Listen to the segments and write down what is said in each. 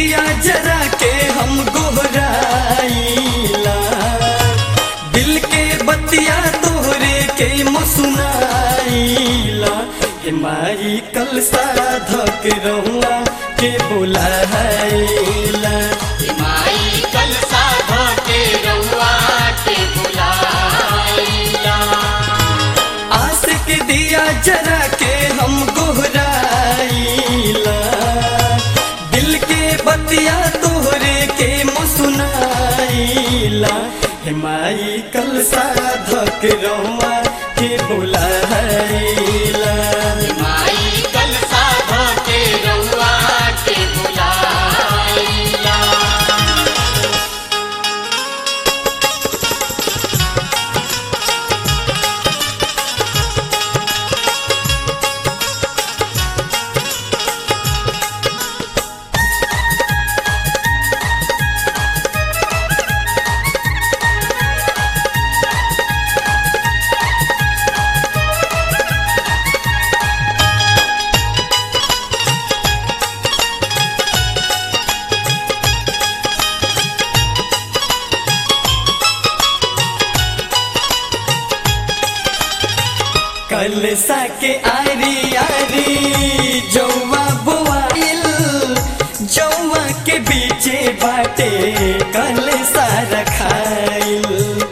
दिया जरा के हम गोहराइला दिल के बतिया तोहरे के मुसुनाइला हे माई कल साधक रहुआ के बुलाइला माई कल साधो के रउआ के बुलाइला आस के दिया जरा के हम गोहराइला दिल के बतिया तोहरे के मुसुनाइला हे माई कल साधक रहुआ के बुलाइला माई कल साधो के रउआ के बुलाइला कल साके आरी आरी जौवा बोआइल जौवा के बीचे बाटे कल सारा खाइल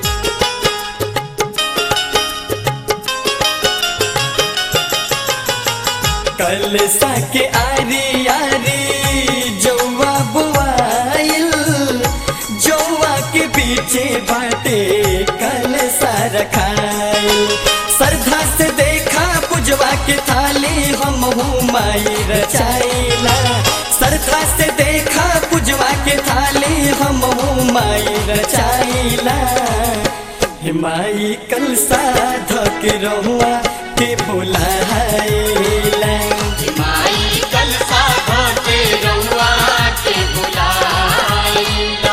कल साके आरी आरी जौवा बोआइल जौवा के पीछे बाटे कल सारा खाइल श्रद्धा से देखा पुजवा के थाली हम माई रचाइला श्रद्धा से देखा पुजवा के थाली हम माई रचाइला हे माई कल साधक रहुआ के बुलाइला माई कल साधो के रउआ के बुलाइला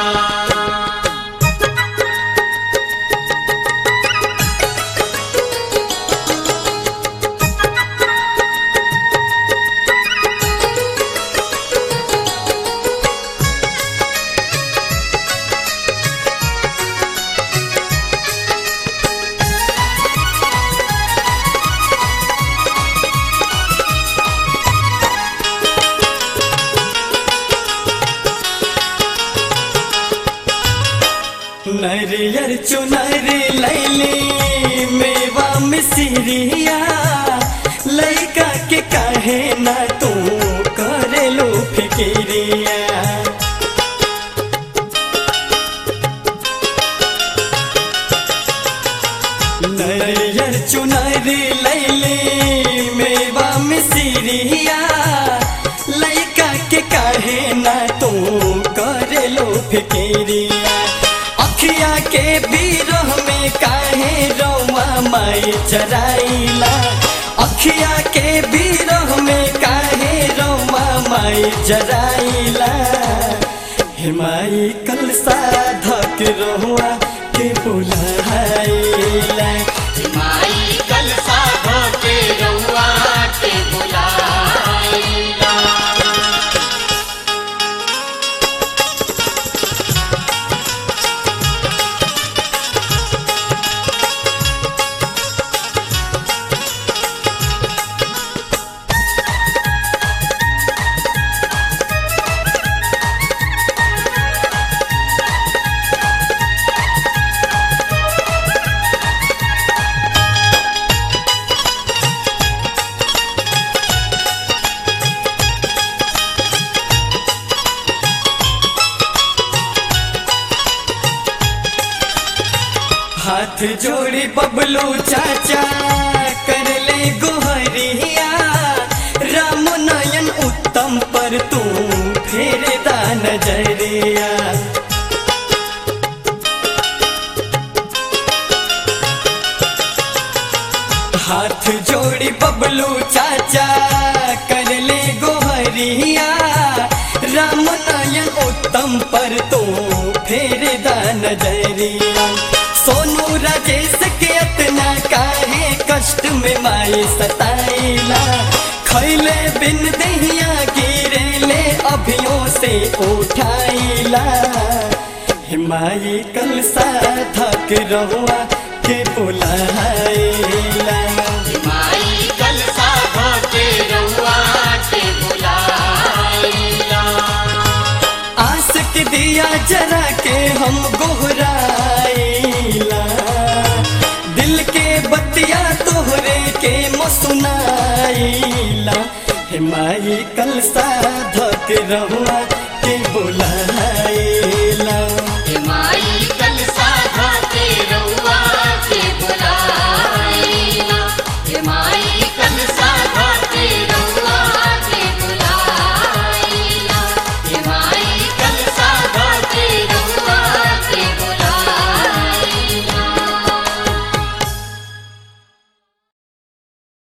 नरियर चुनर लैली मेवा मिसिरिया लैका के काहे ना तू करे लो फिकिरिया नरियर चुनर लैली मेवा मिसिरिया लैका के काहे ना तू करे लो फिकिरिया अखिया के बीरह में काहे रौआ माई चराइला अखिया के बीरह में काहे रौआ माई जराइला हे माई कल साधक रहुआ के बुलाइला माई कल साधो के रउआ के बुलाइला हाथ जोड़ी बबलू चाचा कर ले गोहरिया राम नयन उत्तम पर तू फेर दा नजरिया हाथ जोड़ी बबलू चाचा कर ले गोहरिया राम नयन उत्तम पर तो फेर दा नजरिया सोनू राजेश के इतना काहे कष्ट में माई सताइला खैले बिन दहिया गिरे ले अभियों से उठाइला हे माई कलसा धक रहुआ के बुलाइला माई कलसा धोके रउआ के बुलाइला आस के दिया जरा के हम गोहराइला दिल के बतिया तोहरे के मसुनाइला हे माई कलसा धक रहुआ के बुलाइला